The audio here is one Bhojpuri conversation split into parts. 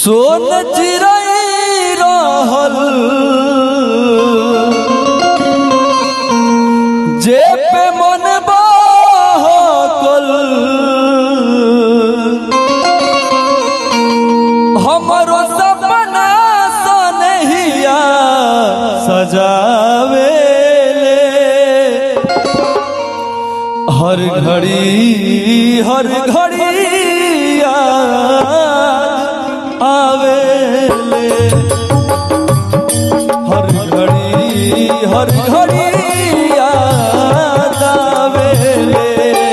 सोन चिरई रहल जे पे मन बहकल हमरो सपना सनहिया सजावे हर घड़ी हर घड़ी याद आवेले हर घड़ी हर घड़ी याद आवेले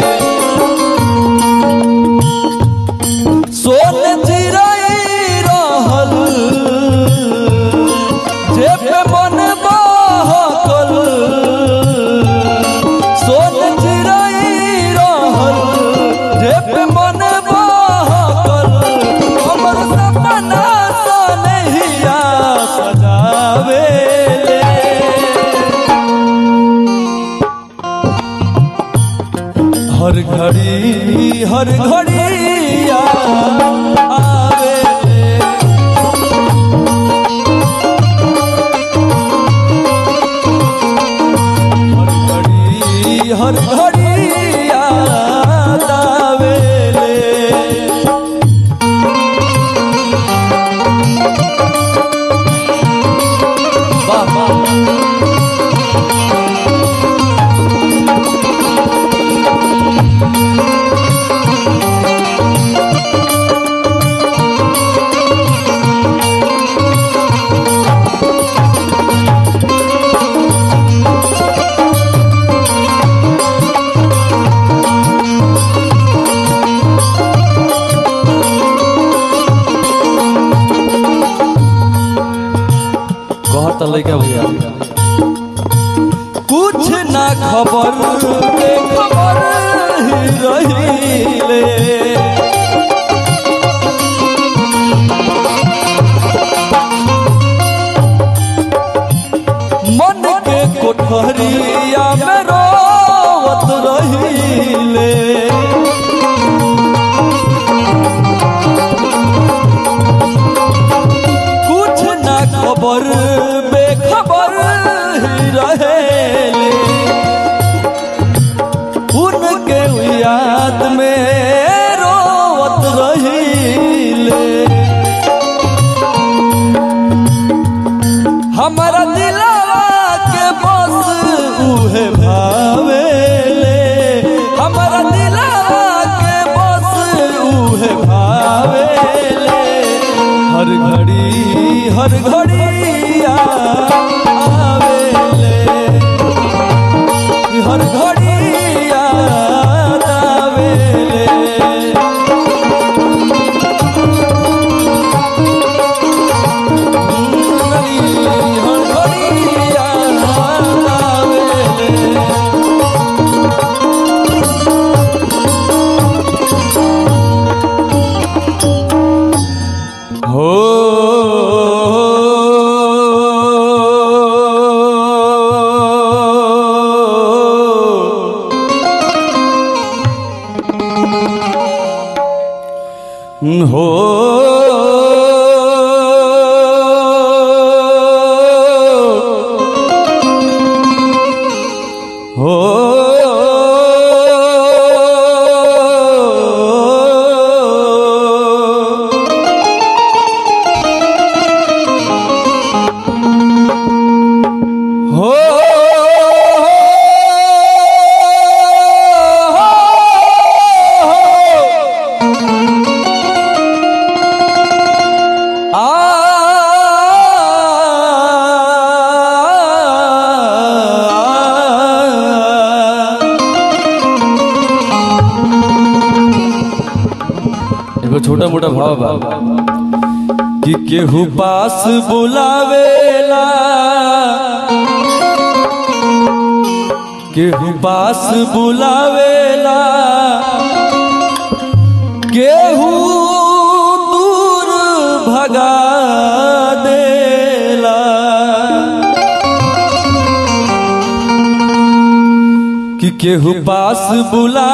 सोन चिरई रहल जे पे मन बहकल सोन चिरई रहल जे पे मन बहकल हमर सपना सनहिया सजावेले हर घड़ी हर घड़ी याद आवेले हर घड़ी हर घड़ी याद आवेले वाह वाह कहता लड़का भैया कुछ ना खबर के खबर ही रहीले मन के कोठरिया में रोवत रहीले कुछ ना खबर बेखबर ही रहेले उनके याद में रोवत रहीले हमारा दिलवा के बस उहे भावेले हमारा दिलवा के बस उहे भावेले हर घड़ी हर घड़ी याद आवेले हर घड़ी याद आवेले हर घड़ी याद आवेले हो हो हो हो एगो छोटा मोटा भाव बा कि केहू पास बुलावेला केहू पास बुलावेला केहू दूर भगा देला कि केहू पास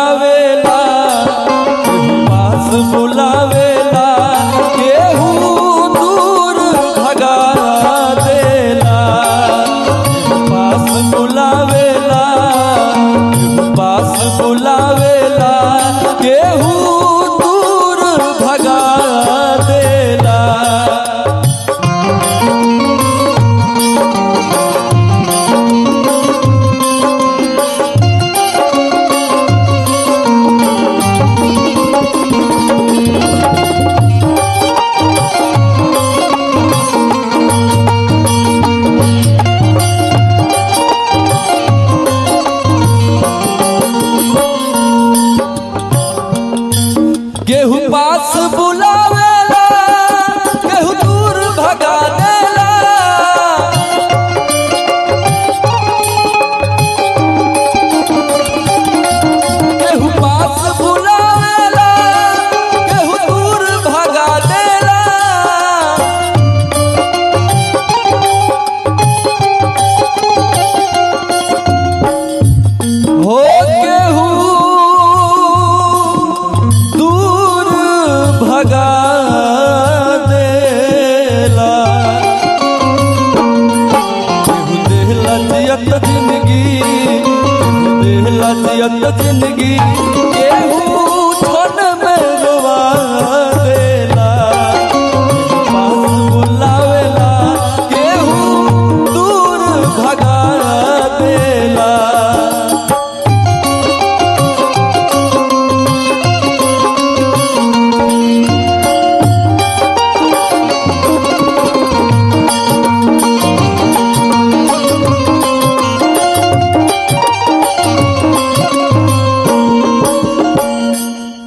बुलावेला केहू पास बुलावेला केहू भगा देला केहू देहला जियत जिंदगी केहू देहला जियत जिंदगी